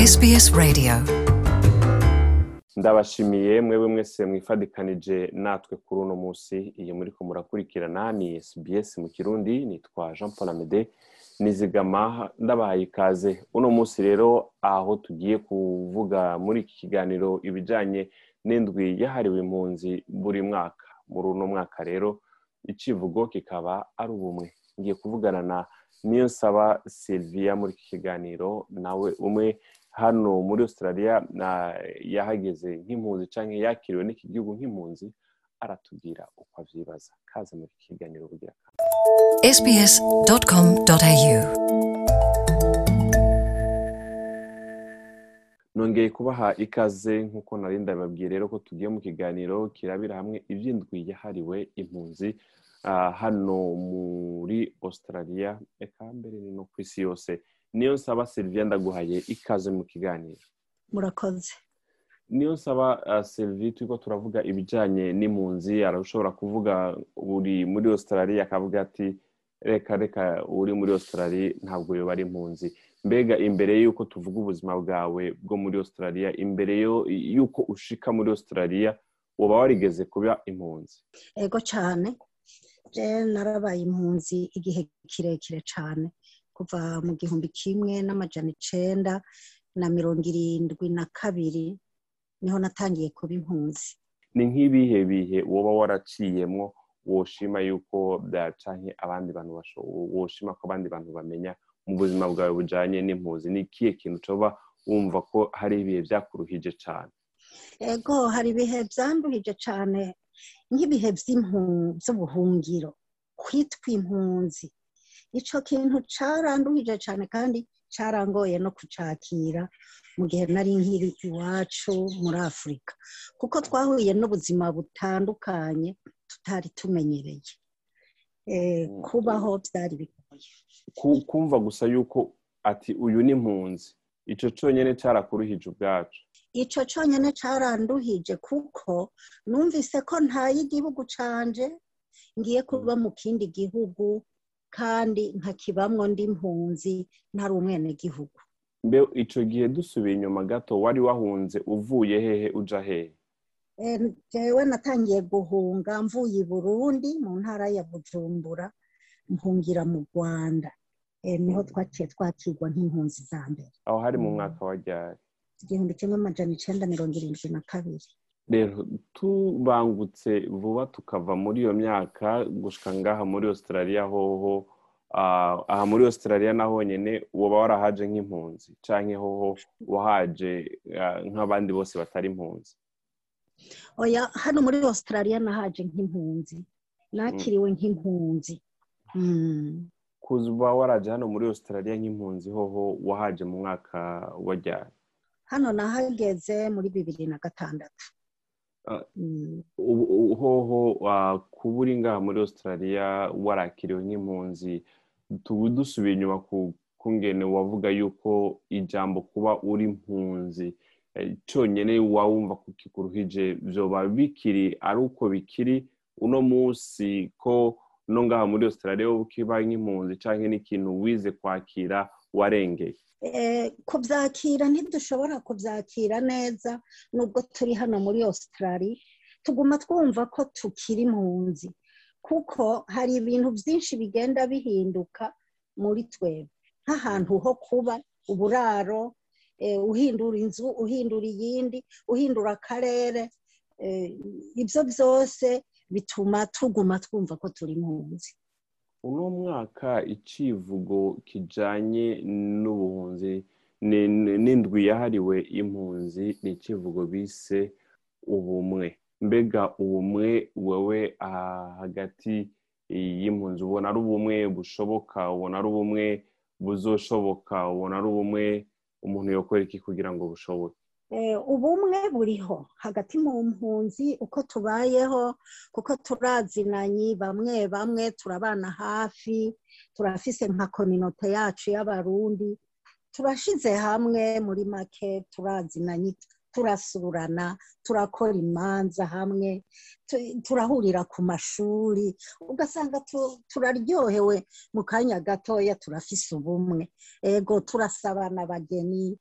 SBS Radio ndabashimiye mwebwe mwese mwifadikanije natwe kuri uno munsi iyi muriko murakurikirana ni SBS mu kirundi nitwa Jean Paul Amede nizigama ndabahaye ikaze uno munsi rero aho tugiye kuvuga muri iki kiganiro ibijanye n'indwi yahariwe impunzi buri mwaka muri uno mwaka rero icivugo kikaba ari ubumwe ngiye kuvugana na niyo nsaba Sylvia muri iki kiganiro nawe umwe hano muri australia yahageze nk'impunzi cyangwa yakiriwe n'iki gihugu nk'impunzi aratubwira uko avyibaza kaze muri iki kiganiro kugira sbs.com.au nongeye kubaha ikaze nk'uko nari ndababwiye rero ko tugiye mu kiganiro kirabira hamwe iby'indwi yahariwe impunzi ah, hano muri australia eka mbere ni no ku isi yose niyo nsaba Sylvia ndaguhaye ikaze mu kiganiro murakoze niyo nsaba uh, Sylvie turiko turavuga ibijanye n'impunzi arashobora kuvuga uri muri Australia akavuga ati reka reka uri muri Australia ntabwo yoba ari impunzi mbega imbere yuko tuvuga ubuzima bwawe bwo muri Australia imbere yo- yuko ushika muri Australia woba warigeze kuba impunzi ego cyane je narabaye impunzi igihe kirekire cyane kuva mu gihumbi kimwe n'amajana icenda na mirongo irindwi na kabiri niho natangiye kuba impunzi ni nk'ibihe bihe woba waraciyemwo woshima yuko bya- canke abandi bantu basho- woshima ko abandi bantu bamenya mu buzima bwawe bujanye n'impunzi ni ikihe kintu coba wumva ko hari ibihe vyakuruhije cane ego hari ibihe byanduhije cyane nk'ibihe by'impu- by'ubuhungiro kwitwa impunzi ico kintu caranduhije cyane kandi carangoye no kucakira mu gihe nari nkiri iwacu muri afurika kuko twahuye n'ubuzima butandukanye tutari tumenyereye Eh, Mm. kubaho byari bigoye Ku- kumva gusa yuko ati uyu ni impunzi ico conyene carakuruhije ubwacu ico conyene caranduhije kuko numvise ko ntaye igihugu canje ngiye kuba mu kindi gihugu kandi nkakibamwo ndi impunzi ntari umwenegihugu mbe ico gihe dusubiye inyuma gato wari wahunze uvuye hehe uja hehe Eh, jewe natangiye guhunga mvuye i burundi mu ntara ya bujumbura mpungira mu rwanda Eh, niho twaciye twakirwa nk'impunzi za mbere aho hari mu Mm. mwaka wa ryari igihumbi kimwe amajana icenda mirongo irindwi na kabiri rero tubangutse vuba tukava muri iyo myaka gushika ngaha muri australia hoho ah, aha muri australia na honyene woba warahaje nk'impunzi canke hoho wahaje ah, nk'abandi bose batari impunzi oya hano muri australia nahaje nk'impunzi nakiriwe nk'impunzi Mm. kuba waraje hano muri australia nk'impunzi hoho wahaje mu mwaka wa ryari hano nahageze muri bibiri na gatandatu Ah. Mm. ubu- ubu- hoho ah, kuba uri ngaha muri australia warakiriwe nk'impunzi tubu dusubiye inyuma ku kungene wavuga yuko ijambo kuba uri impunzi eh, conyene wawumva ko kikuruhije vyoba bikiri ari uko bikiri uno munsi ko no ngaha muri australia wowe ukiba nk'impunzi canke n'ikintu wize kwakira warengeye Eh, kubyakira ntidushobora kubyakira neza nubwo turi hano muri australia tuguma twumva ko tukiri impunzi kuko hari ibintu byinshi bigenda bihinduka muri twebwe nk'ahantu ho kuba uburaro eh, uhindura inzu uhindura iyindi uhindura akarere eh, ibyo byose bituma tuguma twumva ko turi impunzi uno mwaka icivugo kijanye n'ubuhunzi ni- ni- n'indwi yahariwe impunzi ni icivugo bise ubumwe mbega ubumwe wewe ah, hagati y'impunzi ubona ari ubumwe bushoboka ubona ari ubumwe buzoshoboka ubona ari ubumwe umuntu yokora iki kugira ngo bushoboke Eh, ubumwe buriho hagati mu mpunzi uko tubayeho kuko turazinanyi bamwe bamwe turabana hafi turafise nka kominote yacu y'abarundi turashize hamwe muri make turazinanyi turasurana turakora imanza hamwe turahurira ku mashuri ugasanga turaryohewe mu kanya gatoya turafise ubumwe ego turasabana abageni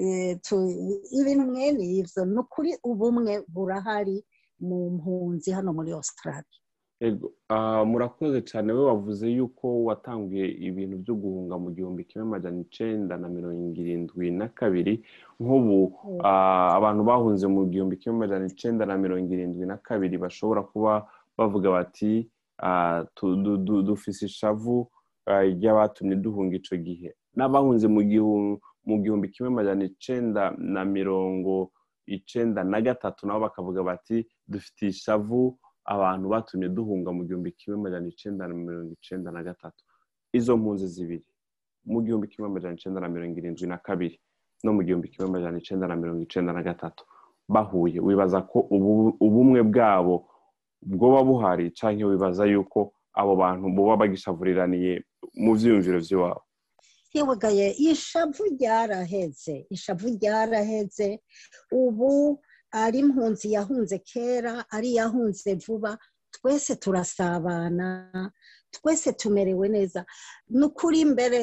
ibintu mwene ibyo ni ukuri ubumwe burahari mu mpunzi hano muri Australia murakoze cyane we wavuze yuko watanguye ibintu byo guhunga mu gihumbi kimwe magana icyenda na mirongo irindwi na kabiri nk'ubu abantu bahunze mu gihumbi kimwe magana icyenda na mirongo irindwi na kabiri bashobora kuba bavuga bati dufise ishavu ry'abatumye duhunga icyo gihe n'abahunze mu gihumbi kimwe magana icyenda na mirongo icyenda na gatatu nabo bakavuga bati dufite ishavu abantu batumye duhunga mu gihumbi kimwe magana icyenda na mirongo icyenda na gatatu izo mpunzi zibiri mu gihumbi kimwe magana icyenda na mirongo irindwi na kabiri no mu gihumbi kimwe magana icyenda na mirongo icyenda na gatatu bahuye wibaza ko ubumwe bwabo bwoba buhari cyangwa wibaza yuko abo bantu boba bagishavuriraniye mu byiyumviro by'iwabo ntiwagaye ishavu ryaraheze ishavu ryaraheze ubu ari impunzi yahunze kera ari yahunze vuba twese turasabana twese tumerewe neza ni ukuri imbere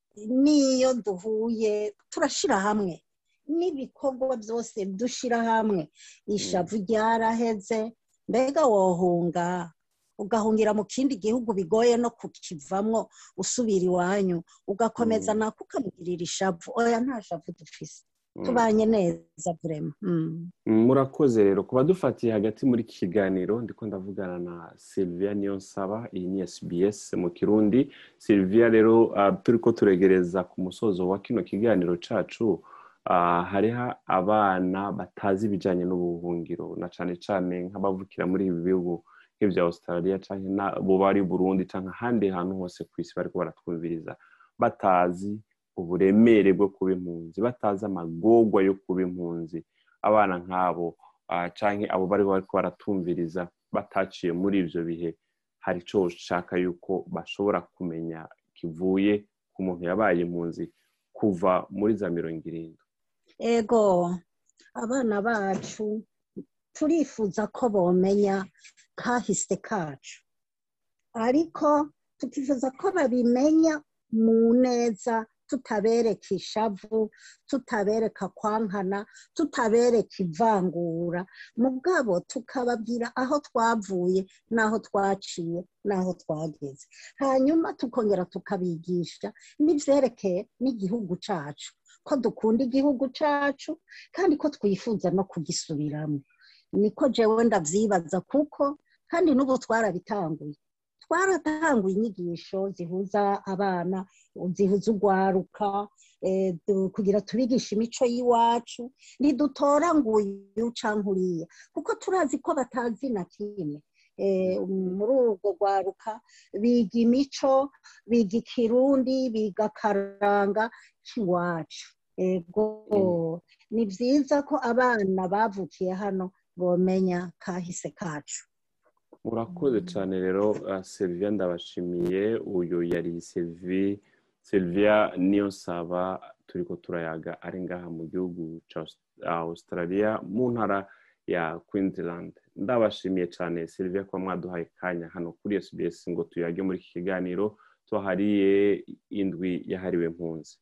n'iyo duhuye turashyira hamwe n'ibikorwa byose dushyira hamwe ishavu ryaraheze mbega wohunga ugahungira mu kindi gihugu bigoye no kukivamo usubira iwanyu ugakomeza nako ukamugirira ishavu oya nta shavu dufise tubanye neza burema murakoze rero kuba dufatiye hagati muri iki kiganiro ndiko ndavugana na Sylvia Niyonsaba iyi ni SBS mu kirundi Sylvia rero turi ko turegereza ku musozo wa kino kiganiro cacu hariho abana batazi ibijyanye n'ubuhungiro na cyane cyane nk'abavukira muri ibi bihugu nk'ibya Australia cyangwa bo bari Burundi cyangwa ahandi hantu hose ku isi bari baratwumviriza batazi uburemere bwo kuba impunzi batazi amagorwa yo kuba impunzi abana nk'abo cyangwa abo bari baratumviriza bataciye muri ibyo bihe hari icyo ushaka yuko bashobora kumenya kivuye ku muntu yabaye impunzi kuva muri za mirongo irindwi ego abana bacu turifuza ko bomenya kahise kacu ariko tukifuza ko babimenya mu neza tutabereka ishavu tutabereka kwankana tutabereka ivangura mugabo tukababwira aho twavuye n'aho twaciye n'aho twageze hanyuma tukongera tukabigisha n'ibyerekeye n'igihugu cyacu ko dukunda igihugu cyacu kandi ko twifuza no kugisubiramo niko jewe ndabyibaza kuko kandi n'ubu twarabitanguye twaratanguye inyigisho zihuza abana zihuza urwaruka kugira tubigishe imico y'iwacu ntidutora ngo uyu cyangwa uriya kuko turazi ko batazi na kimwe muri urwo rwaruka biga imico biga ikirundi biga akaranga k'iwacu ni byiza ko abana bavukiye hano bomenya kahise kacu murakoze cyane rero Sylvia ndabashimiye uyu yari Sylvia niyo nsaba turi ko turayaga ari ngaha mu gihugu cya Australia mu ntara ya Queensland ndabashimiye cyane Sylvia kuba mwaduhaye kanya hano kuri SBS ngo tuyage muri iki kiganiro tuhariye indwi yahariwe impunzi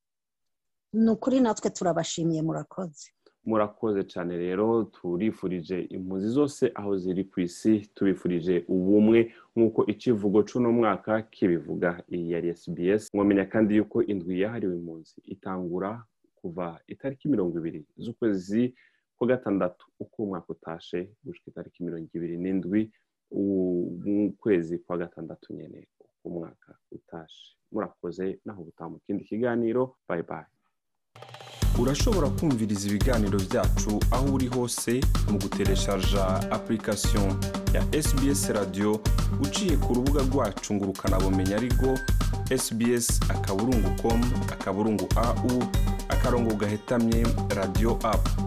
ni ukuri natwe turabashimiye murakoze murakoze cyane rero turifurije impunzi zose aho ziri ku isi tubifurije ubumwe nk'uko ikivugo cy'uno mwaka kibivuga iyi yari SBS mwamenya kandi yuko indwi yahariwe impunzi itangura kuva itariki mirongo ibiri z'ukwezi kwa gatandatu uko umwaka utashe gushyira itariki mirongo ibiri n'indwi ukwezi kwa gatandatu nyine uko umwaka utashe murakoze naho gutaha mu kindi kiganiro bayi bayi urashobora kumviriza ibiganiro byacu aho uri hose mu gutereshaja application ya SBS radio uciye ku rubuga rwacu ngo ukanabumenya ariko sbs akaburungu com akaburungu au akarongo gahetamye radio app